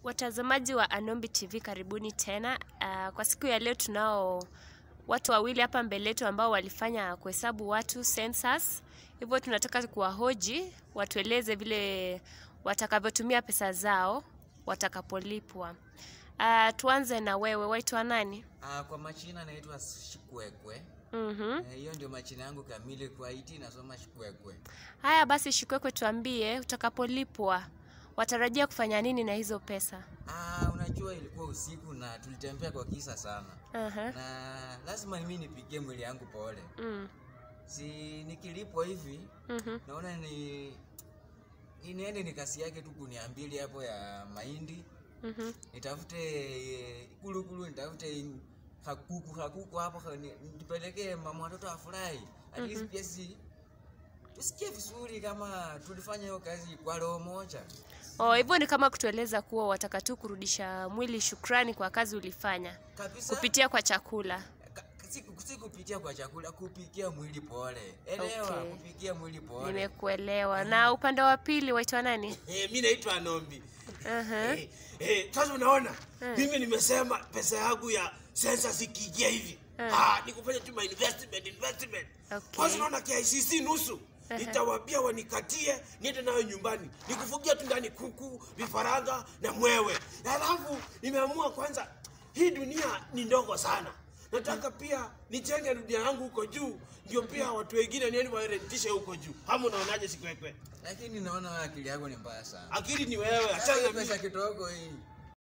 Watazamaji wa Anombi TV karibuni tena. Uh, kwa siku ya leo tunao watu wawili hapa mbele yetu ambao walifanya kuhesabu watu census. Hivyo tunataka kuwahoji watueleze vile watakavyotumia pesa zao watakapolipwa. Uh, tuanze na wewe, waitwa nani? Ah, kwa machina naitwa Shikwekwe. Mhm. Eh, Hiyo ndio machina yangu kamili kwa IT nasoma Shikwekwe. Haya basi, Shikwekwe, tuambie utakapolipwa watarajia kufanya nini na hizo pesa? Ah, unajua ilikuwa usiku na tulitembea kwa kisa sana. Aha. Na lazima mimi nipigie mwili yangu pole. Mm. Si nikilipwa hivi Mhm. naona ni ni niende nikasi yake tu kunia mbili hapo ya mahindi Mhm. nitafute eh, kulukulu nitafute hakuku hakuku hapo ha- ni- nipelekee mama watoto afurahi at least pia si tusikie vizuri kama tulifanya hiyo kazi kwa roho moja Oh, hivyo ni kama kutueleza kuwa wataka tu kurudisha mwili shukrani kwa kazi ulifanya kabisa kupitia kwa chakula. Ka- si, si kupitia kwa chakula kupikia mwili pole elewa Okay. kupikia mwili pole Nimekuelewa. Na upande wa pili waitwa nani? Eh, mi naitwa Nombi. Aha. Eh, eh, sasa unaona mimi nimesema pesa yangu ya census ikiingia hivi ah, ni kufanya tu my investment investment. Okay. Kwanza unaona KICC nusu nitawaambia wanikatie niende nayo nyumbani nikufugia tu ndani kuku vifaranga na mwewe alafu nimeamua kwanza hii dunia ni ndogo sana nataka pia nijenge dunia yangu huko juu ndio pia watu wengine nieni warentishe huko juu ama unaonaje sikwekwe lakini naona wewe akili yako ni mbaya sana akili ni wewe Sasa achana hiyo na mimi. pesa kidogo hii